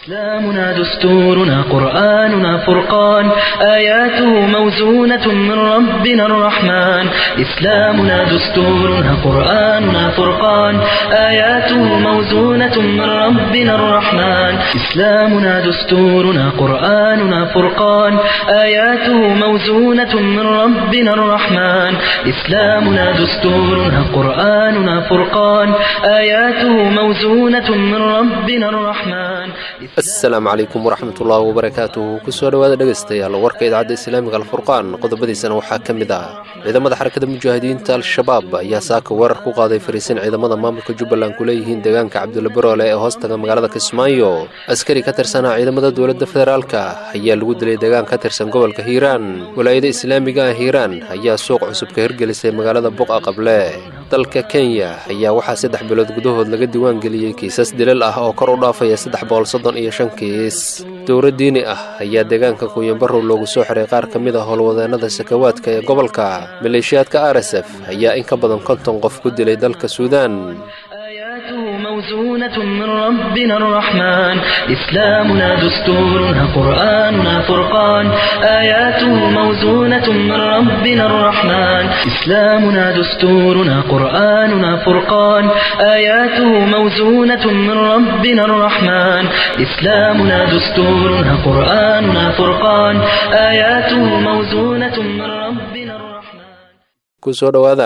إسلامنا دستورنا قرآننا فرقان آياته موزونة من ربنا الرحمن إسلامنا دستورنا قرآننا فرقان آياته موزونة من ربنا الرحمن إسلامنا دستورنا قرآننا فرقان آياته موزونة من ربنا الرحمن إسلامنا دستورنا قرآننا فرقان آياته موزونة من ربنا الرحمن asalaamu calaykum waraxmatullaahi wabarakaatuhu kusoo dhowaada dhegaystayaal warka idaacadda islaamiga alfurqaan qodobadiisana waxaa ka mid ah ciidamada xarakada mujaahidiinta al-shabaab ayaa saaka weerar ku qaaday fariisin ciidamada maamulka jubbaland ku leeyihiin deegaanka cabdulla ee hoostaga magaalada kismaayo askari ka tirsanaa ciidamada dowladda federaalka ayaa lagu dilay deegaan ka tirsan gobolka hiiraan walaayada islaamiga ah hiiraan ayaa suuq cusub ka hirgelisay magaalada buqa qable dalka kenya ayaa waxaa saddex bilood gudahood laga diiwaangeliyey kiisas dilal ah oo kor u dhaafaya saddex boqol soddon iyo shan kiis dowro diini ah ayaa deegaanka kuyanbarow loogu soo xiray qaar ka mid ah howlwadeennada sakawaadka ee gobolka maleeshiyaadka r s f ayaa in ka badan konton qof ku dilay dalka suudaan آياته موزونة من ربنا الرحمن إسلامنا دستورنا قرآننا فرقان آياته موزونة من ربنا الرحمن إسلامنا دستورنا قرآننا فرقان آياته موزونة من ربنا الرحمن إسلامنا دستورنا قرآننا فرقان آياته موزونة من ربنا الرحمن kusoo dhowaada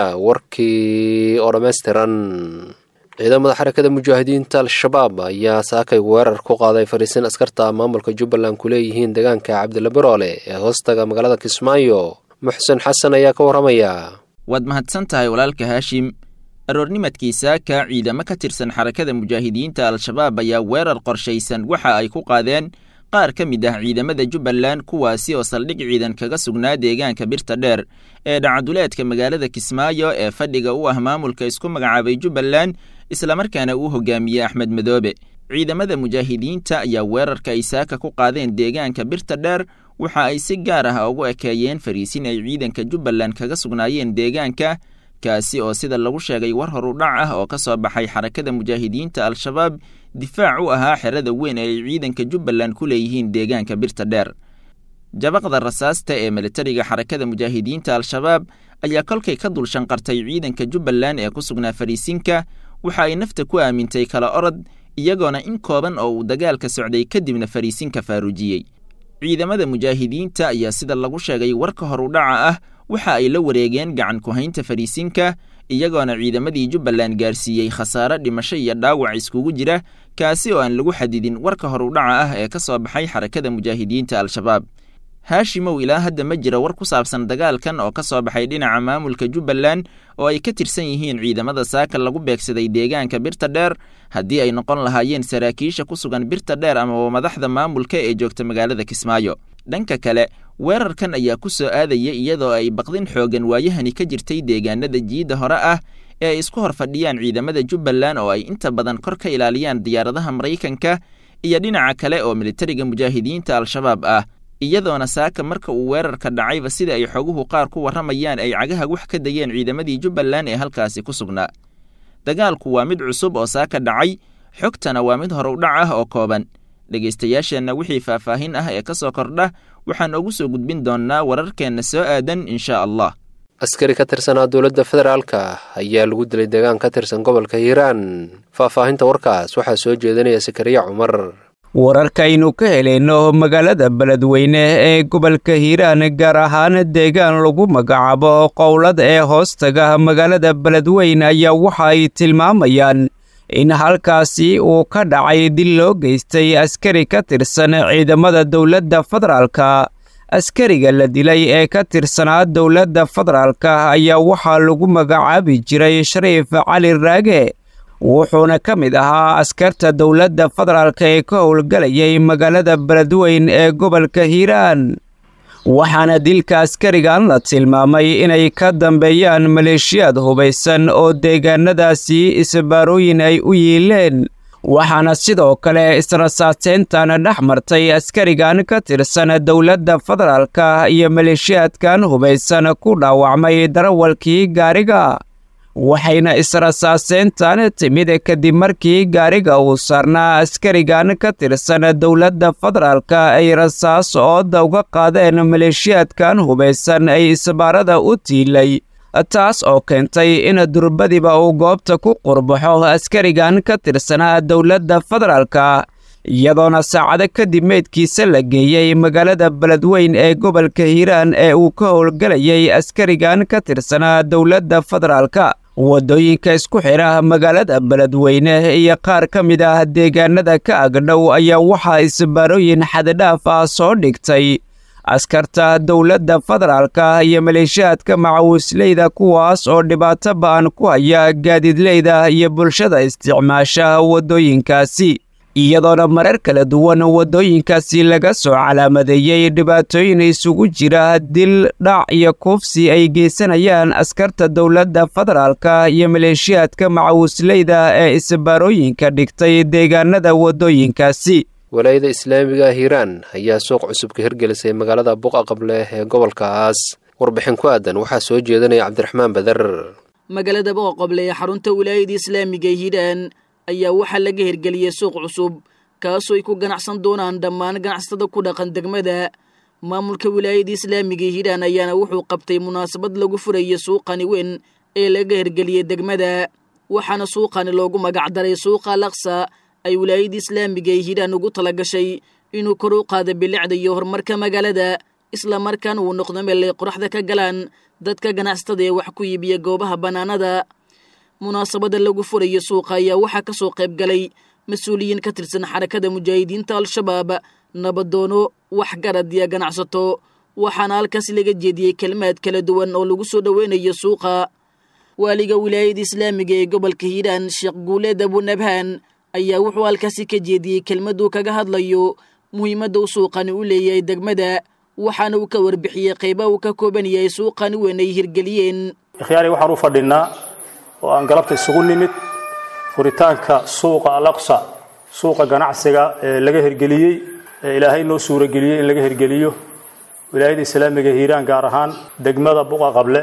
warkii oo dhammaystiran ciidamada xarakada mujaahidiinta al-shabaab ayaa saakay weerar ku qaaday fariisin askarta maamulka jubbaland ku leeyihiin deegaanka cabdilla baroole ee hoostaga magaalada kismaayo muxsen xasan ayaa ka warramaya waad mahadsan tahay walaalka haashim aroornimadkii saaka ciidamo ka tirsan xarakada mujaahidiinta al-shabaab ayaa weerar qorshaysan waxa ay ku qaadeen qaar ka mid ah ciidamada jubbaland kuwaasi oo saldhig ciidan kaga sugnaa deegaanka birta dheer ee dhacaduleedka magaalada kismaayo ee fadhiga u ah maamulka isku magacaabay jubbaland islamarkaana uu hogaamiyey axmed madoobe ciidamada mujaahidiinta ayaa weerarka ay saaka ku qaadeen deegaanka birta dheer waxa ay si gaar ah ugu ekeeyeen fariisin ay ciidanka jubbaland kaga sugnaayeen deegaanka kaasi oo sida lagu sheegay war horu dhac ah oo ka soo baxay xarakada mujaahidiinta al-shabaab difaac u ahaa xerada weyn ee ay ciidanka jubbaland ku leeyihiin deegaanka birta dheer jabaqda rasaasta ee militariga xarakada mujaahidiinta al-shabaab ayaa kolkay ka dul shanqartay ciidanka jubbaland ee ku sugnaa fariisinka waxa ay nafta ku aamintay kala orod iyagoona in kooban oo uu dagaalka socday kadibna fariisinka faaruujiyey ciidamada mujaahidiinta ayaa sida lagu sheegay warka horu dhaca ah waxa ay la wareegeen gacan ku-haynta fariisinka iyagoona ciidamadii jubbaland gaarsiiyey khasaare dhimasho iyo dhaawac iskugu jira kaasi oo aan lagu xadidin warka horu dhaca ah ee ka soo baxay xarakada mujaahidiinta al-shabaab haashimow ilaa hadda ma jira war ku saabsan dagaalkan oo ka soo baxay dhinaca maamulka jubbaland oo ay ka tirsan yihiin ciidamada saaka lagu beegsaday deegaanka birta dheer haddii ay noqon lahaayeen saraakiisha ku sugan birta dheer amaba madaxda maamulka ee joogta magaalada kismaayo dhanka kale weerarkan ayaa ku soo aadaya iyadoo ay baqdin xoogan waayahani ka jirtay deegaanada jiidda hore ah ee ay isku hor fadhiyaan ciidamada jubbaland oo ay inta badan kor ka ilaaliyaan diyaaradaha maraykanka iyo dhinaca kale oo militariga mujaahidiinta al-shabaab ah iyadoona saaka marka uu weerarka dhacayba sida ay xoguhu qaar ku warramayaan ay cagaha wax ka dayeen ciidamadii jubbaland ee halkaasi ku sugnaa dagaalku waa mid cusub oo saaka dhacay xogtana waa mid horu dhac ah oo kooban dhegaystayaasheenna wixii faahfaahin ah ee ka soo kordha waxaan ugu soo gudbin doonnaa wararkeenna soo aadan insha allah askari ka tirsanaa dowladda federaalka ayaa lagu dilay deegaan ka tirsan gobolka hiiraan faahfaahinta warkaas waxaa soo jeedinaya sakariya cumar wararkaynu ka helayno magaalada beledweyne ee gobolka hiiraan gaar ahaan deegaan lagu magacaabo qowlad ee hoostaga magaalada beledweyne ayaa waxa ay tilmaamayaan in halkaasi uu ka dhacay dil loo geystay askari ka tirsan ciidamada dowladda federaalka askariga la dilay ee ka tirsanaa dowladda federaalka ayaa waxaa lagu magacaabi jiray shariif cali raage wuxuuna ka mid ahaa askarta dowladda federaalka ee ka howlgalayay magaalada beledweyn ee gobolka hiiraan waxaana dilka askarigan la tilmaamay inay ka dambeeyaan maleeshiyaad hubaysan oo deegaanadaasi isbaarooyin ay u yiileen waxaana sidoo kale israsaateyntan dhex martay askarigan ka tirsan dowladda federaalka iyo maleeshiyaadkan hubaysan ku dhaawacmay darawalkii gaariga waxayna israsaaseyntan timid kadib markii gaariga uu saarnaa askarigan ka tirsan dowladda federaalka ay rasaas ooda uga qaadeen maleeshiyaadkan hubaysan ay isbaarada u tiilay taas oo keentay in durbadiba uu goobta ku qurbaxo askarigan ka tirsanaa dowladda federaalka iyadoona saacado kadib meydkiisa la geeyey magaalada beledweyn ee gobolka hiiraan ee uu ka howlgelayay askarigan ka tirsanaa dowladda federaalka waddooyinka isku xidha magaalada beledweyne iyo qaar ka mid ah deegaanada ka agdhow ayaa waxaa isbaarooyin xaddidhaaf ah soo dhigtay askarta dowladda federaalka iyo maleeshiyaadka macawisleyda kuwaas oo dhibaato ba'an ku haya gaadiidleyda iyo bulshada isticmaasha waddooyinkaasi iyadoona marar kala duwan waddooyinkaasi laga soo calaamadeeyey dhibaatooyin isugu jira dil dhac iyo kuufsi ay geysanayaan askarta dowladda federaalka iyo maleeshiyaadka macawisleyda ee isbaarooyinka dhigtay deegaanada waddooyinkaasi walaayada islaamiga hiiraan ayaa suuq cusub ka hirgelisay magaalada buqa qable ee gobolkaas warbixin ku aadan waxaa soo jeedanaya cabdiraxmaan badar magaalada buqa qable ee xarunta wilaayada islaamiga hiiraan ayaa waxaa laga hirgeliyey suuq cusub kaasoo ay ku ganacsan doonaan dhammaan ganacsatada ku dhaqan degmada maamulka wilaayada islaamiga hiiraan ayaana wuxuu qabtay munaasabad lagu furayay suuqani weyn ee laga hirgeliyey degmada waxaana suuqani loogu magacdaray suuqa alaqsa ay wilaayada islaamiga ee hiiraan ugu tala gashay inuu kor u qaado bilicda iyo horumarka magaalada isla markaana uu noqdo meel ay qoraxda ka galaan dadka ganacsatada ee wax ku iibiya goobaha bannaanada munaasabada lagu furayo suuqa ayaa waxaa ka soo qayb galay mas-uuliyiin ka tirsan xarakada mujaahidiinta al-shabaab nabadoono waxgarad iyo ganacsato waxaana halkaas laga jeediyey kelmaad kala duwan oo lagu soo dhoweynayo suuqa waaliga wilaayada islaamiga ee gobolka hiiraan sheekh guuleed abunabhaan ayaa wuxuu halkaasi ka jeediyey kelmaduu kaga hadlayo muhiimadda uu suuqani u leeyahay degmada waxaana uu ka warbixiyey qayba uu ka kooban yahay suuqani weyn ay hirgeliyeen ikhyaari waxaan u fadhinnaa oo aan galabta isugu nimid furitaanka suuqa alaqsa suuqa ganacsiga ee laga hirgeliyey ee ilaahay noo suurageliyey in laga hirgeliyo wilaayada islaamiga hiiraan gaar ahaan degmada buqa qable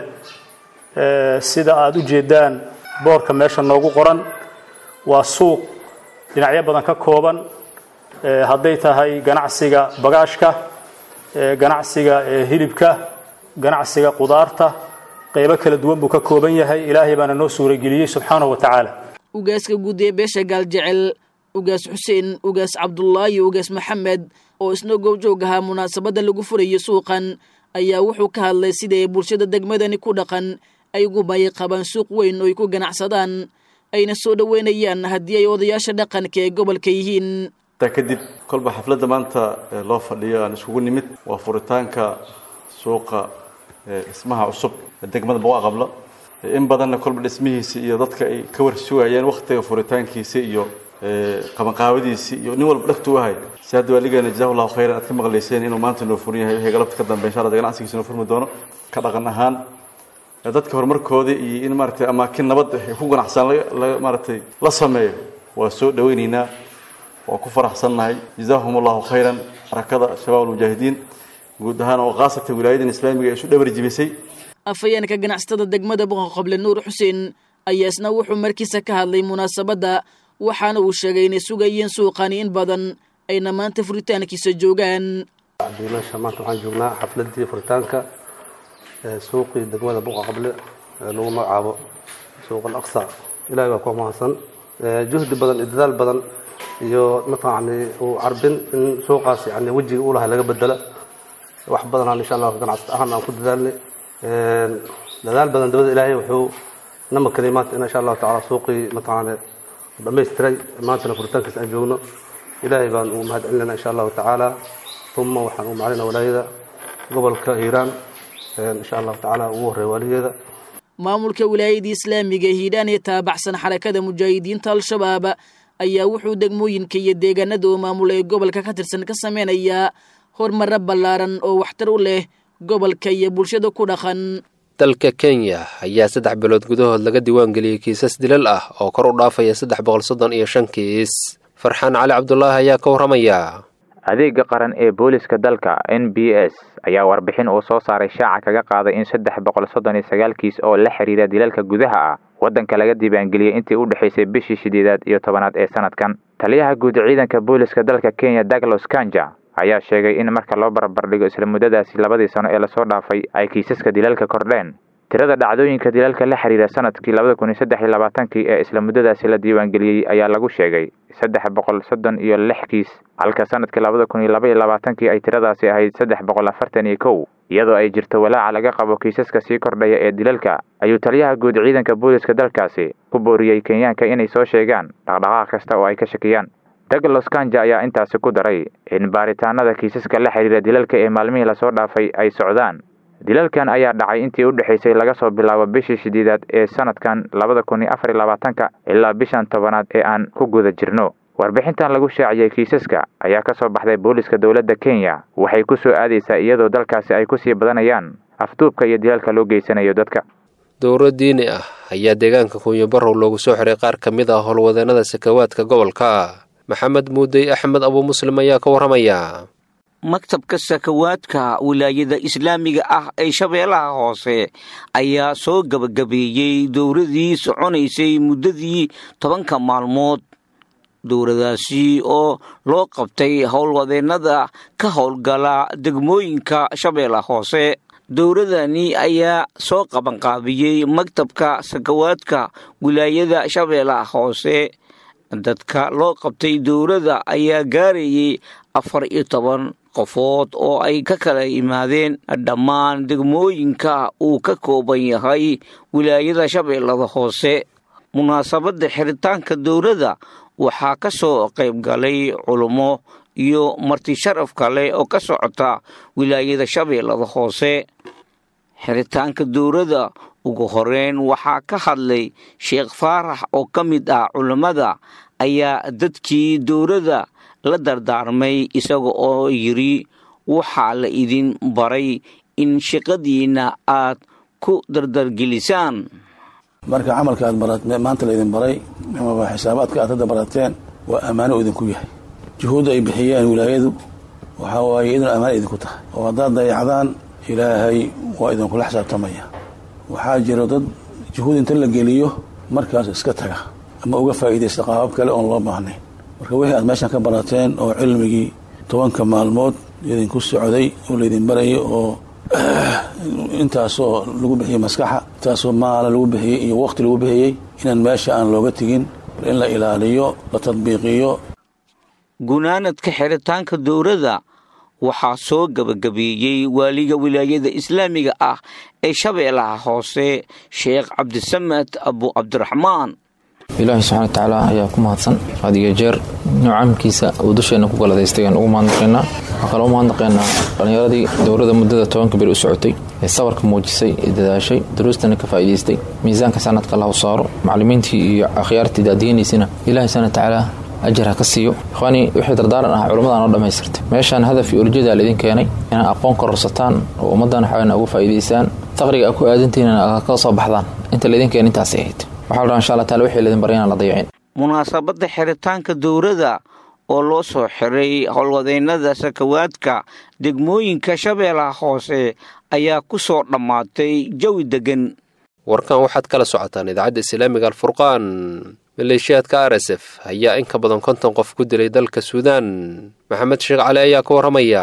sida aada u jeedaan boorka meesha noogu qoran waa suuq dhinacyo badan ka kooban hadday tahay ganacsiga bagaashka ganacsiga hilibka ganacsiga qudaarta qaybo kala duwan buu ka kooban yahay ilaahay baana noo suurageliyey subxaanahu wa tacaala ugaaska guud ee beesha gaaljecel ugaas xuseen ugaas cabdullaahi ugaas maxamed oo isna goobjoog ahaa munaasabadda lagu furayo suuqan ayaa wuxuu ka hadlay sida ay bulshada degmadani ku dhaqan ay ugu baayi qabaan suuq weyn oo ay ku ganacsadaan ayna soo dhoweynayaan haddii ay odayaasha dhaqanka ee gobolka yihiin taa kadib kolba xafladda maanta loo fadhiyo aan iskugu nimid waa furitaanka suuqa dhismaha cusub ee degmada boqa qablo in badanna kolba dhismihiisi iyo dadka ay ka warsugayeen waktiga furitaankiisi iyo qabanqaabadiisii iyo nin walba dhagtu ahay si hadda waaligeena jazahu llahu khayran aad ka maqlayseen inuu maanta noo furin yahay wixii galabta ka dambe insha allah ganacsigiisa noo furmi doono ka dhaqan ahaan dadka horumarkoodii iyo in maaragtay amaakin nabad ay ku ganacsan maaragtay la sameeyo waa soo dhawaynaynaa waa ku faraxsannahay jazahum allahu khayran xarakada shabaab almujaahidiin guud ahaan oo khaasatan wilaayadan islaamiga ee isu dhabar jibisay afhayeenka ganacsatada degmada boqa qable nuur xuseen ayaa isna wuxuu markiisa ka hadlay munaasabadda waxaana uu sheegay inay sugayeen suuqani in badan ayna maanta furitaankiisa joogaan meesha maanta waxaan joognaa xafladii furitaanka suuqii degmada buqa qable ee lagu magacaabo suuq alaqsa ilahay baa ku mahadsan juhdi badan iyo dadaal badan iyo mataqani uu carbin in suuqaas yani wejiga u lahay laga bedela wax badanaan insha allah ganacsat ahaan aan ku dadaalnay dadaal badan dabada ilaahay wuxuu na makanay maanta in insha allahu tacala suuqii mataqaane dhamaystiray maantana furitaankiis aan joogno ilaahay baan ugu mahad celinayna insha allahu tacaala uma waxaan ugu maclinaa walaayada gobolka hiiraan insha allahu tacaala ugu horreeya waaligeeda maamulka wilaayada islaamiga hiidhaan ee taabacsan xarakada mujaahidiinta al-shabaab ayaa wuxuu degmooyinka iyo deegaanada oo maamul ee gobolka ka tirsan ka sameynayaa horumaro ballaaran oo waxtar u leh gobolka iyo bulshada ku dhaqan dalka kenya ayaa saddex bilood gudahood laga diiwaangeliyey kiisas dilal ah oo kor u dhaafaya saddex boqol soddon iyo shan kiis farxaan cali cabdulaahi ayaa ka warramaya adeega qaran ee booliska dalka n b s ayaa warbixin uu soo saaray shaaca kaga qaaday in saddex boqol soddon iyo sagaal kiis oo la xiriira dilalka gudaha ah waddanka laga diiwaangeliyey intii u dhexaysay bishii shideedaad iyo tobanaad ee sanadkan taliyaha guud ciidanka booliska dalka kenya douglas kanja ayaa sheegay in marka loo barbardhigo isla muddadaasi labadii sano ee lasoo dhaafay ay kiisaska dilalka kordheen tirada dhacdooyinka dilalka la xiriira sanadkii labada kun iyo saddex iyo labaatankii ee isla muddadaasi la diiwaangeliyey ayaa lagu sheegay saddex boqol soddon iyo lix kiis halka sanadkii labada kun iyo laba iyo labaatankii ay tiradaasi ahayd saddex boqol afartan iyo kow iyadoo ay jirto walaaca laga qabo kiisaska sii kordhaya ee dilalka ayuu taliyaha guud ciidanka booliska dalkaasi ku booriyey kenyaanka inay soo sheegaan dhaqdhaqaaq kasta oo ay ka shakiyaan douglas kanja ayaa intaasi ku daray in baaritaanada kiisaska la xiriira dilalka ee maalmihii lasoo dhaafay ay socdaan dilalkan ayaa dhacay intii u dhexaysay laga soo bilaabo bishii shideedaad ee sanadkan labada kun iyo afar iyo labaatanka ilaa bishan tobanaad ee aan ku guda jirno warbixintan lagu shaaciyey kiisaska ayaa ka soo baxday booliska dowladda kenya waxay ku soo aadaysaa iyadoo dalkaasi ay ku sii badanayaan afduubka iyo dilalka loo geysanayo dadka dowro diini ah ayaa deegaanka kunyo barow loogu soo xiray qaar ka mid ah howlwadeenada sakawaadka gobolka maxamed muudey axmed abuu muslim ayaa ka warramaya maktabka sakawaadka wilaayada islaamiga ah ee shabeellaha hoose ayaa soo gebagabeeyey dowradii soconaysay muddadii tobanka maalmood dowradaasi oo loo qabtay howlwadeennada ka howlgala degmooyinka shabeellaha hoose dowradani ayaa soo qabanqaabiyey maktabka sakawaadka wilaayada shabeellaha hoose dadka loo qabtay dowladda ayaa gaarayay afar iyo toban qofood oo ay ka kala yimaadeen dhammaan degmooyinka uu ka kooban yahay wilaayada shabeellada hoose munaasabadda xiritaanka dowladda waxaa ka soo qayb galay culummo iyo marti sharaf kale oo ka socota wilaayada shabeellada hoose xiritaanka dowladda ugu horeyn waxaa ka hadlay sheekh faarax oo ka mid ah culammada ayaa dadkii dowladda la dardaarmay isaga oo yidhi waxaa la idin baray in shaqadiinna aad ku dardargelisaan marka camalka aad barat maanta laydin baray amaba xisaabaadka aad hadda barateen waa ammaano idinku yahay juhuudda ay bixiyeen wilaayadu waxaa waaye idin ammaano idinku tahay oo haddaad dayacdaan ilaahay waa idinkula xisaabtamaya waxaa jiro dad juhuud inta la geliyo markaas iska taga ama uga faa'iidaysta qaabab kale oon loo baahnayn marka wixii aad meeshan ka barateen oo cilmigii tobanka maalmood idinku socday oo laydin barayay oo intaasoo lagu bixiyey maskaxa intaasoo maala lagu bixiyey iyo waqti lagu bixiyey inaan meesha aan looga tegin in la ilaaliyo la tadbiiqiyo gunaanadka xiritaanka dowladda waxaa soo gebagabeeyey waaliga wilaayada islaamiga ah ee shabeellaha hoose sheekh cabdisamed abu cabdiraxmaan ilaahay subxana watacaala ayaa ku mahadsan had iyo jeer nucamkiisa uu dusheenna ku galadaystay aan ugu mahadnaqaynaa waxaa kaloo u mahadnaqaynaa dhallinyaradii dowladda muddada tobanka beri u socotay ee sabarka muujisay ee dadaashay duruustana ka faa'iidaystay miisaanka sanadka lahu saaro macallimiintii iyo akhyaartii daadiyanaysana ilaahay subxana watacaala ajar ha ka siiyo ikhwaanii wixii dardaaran ahaa culammadaan oo dhammaystirtay meeshaan hadaf iyo ulijadaa laidin keenay inaad aqoon kororsataan oo ummaddan waxaana ugu faa'iidaysaan faqriga aad ku aadantihiinna ka soo baxdaan inta laydin keen intaasay ahayd waxaa la dhaha insha allah taala wixii laydin baray inaan la dayacin munaasabadda xiritaanka dowladda oo loo soo xiray howlwadeennada sakawaadka degmooyinka shabeellaha hoose ayaa ku soo dhammaatay jawi deggan warkan waxaad kala socotaan idaacadda islaamiga alfurqaan maleeshiyaadka r s f ayaa in ka badan konton qof ku dilay dalka suudaan maxamed sheekh cali ayaa ka warramaya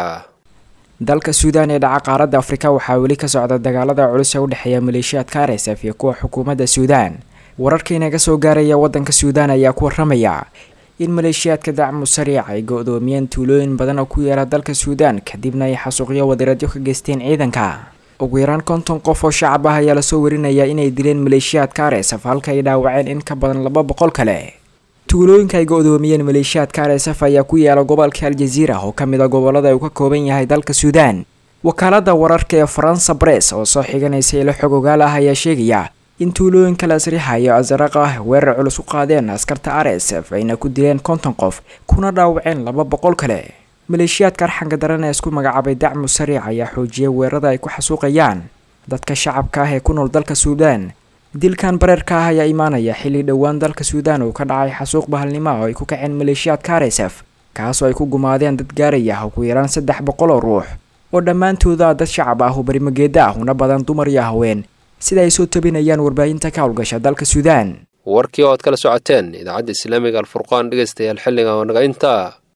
dalka suudaan ee dhaca qaaradda afrika waxaa weli ka socda dagaalada culus ee u dhexeeya maleeshiyaadka r s f iyo kuwa xukuumadda suudaan wararka inaga soo gaaraya waddanka suudaan ayaa ku warramaya in maleeshiyaadka dacmu sariic ay go-doomiyeen tuulooyin badan oo ku yaala dalka suudaan kadibna ay xasuuqyo wadiradyo ka geysteen ciidanka ugu yaraan konton qof oo shacab ah ayaa lasoo warinaya inay dileen maleeshiyaadka aresaf halka ay dhaawaceen in ka badan laba boqol kale tuulooyinka ay go-doomiyeen maleeshiyaadka aresaf ayaa ku yaala gobolka aljaziira oo ka mid a gobolada uu ka kooban yahay dalka suudaan wakaalada wararka ee faransa bress oo soo xiganaysa ilo xog ogaal ah ayaa sheegaya in tuulooyinka lasrixa iyo asaraq ah weerar culus u qaadeen askarta aresf ayna ku dileen konton qof kuna dhaawaceen laba boqol kale maleeshiyaadka arxanka daran ee isku magacaabay dacmu sariic ayaa xoojiyay weerarada ay ku xasuuqayaan dadka shacabka ah ee ku nool dalka suudaan dilkan bareerka ah ayaa imaanaya xilli dhowaan dalka suudaan uu ka dhacay xasuuq bahalnimo oo ay ku kaceen maleeshiyaadka aresf kaasoo ay ku gumaadeen dad gaaraya ugu yaraan saddex boqol oo ruux oo dhammaantooda dad shacab ah oo barimageeda ah una badan dumar iyo haween sida ay soo tabinayaan warbaahinta ka howlgasha dalka suudaan warkii oo aad kala socoteen idaacadda islaamiga alfurqaan dhegaystayaal xilliga oo naga intaa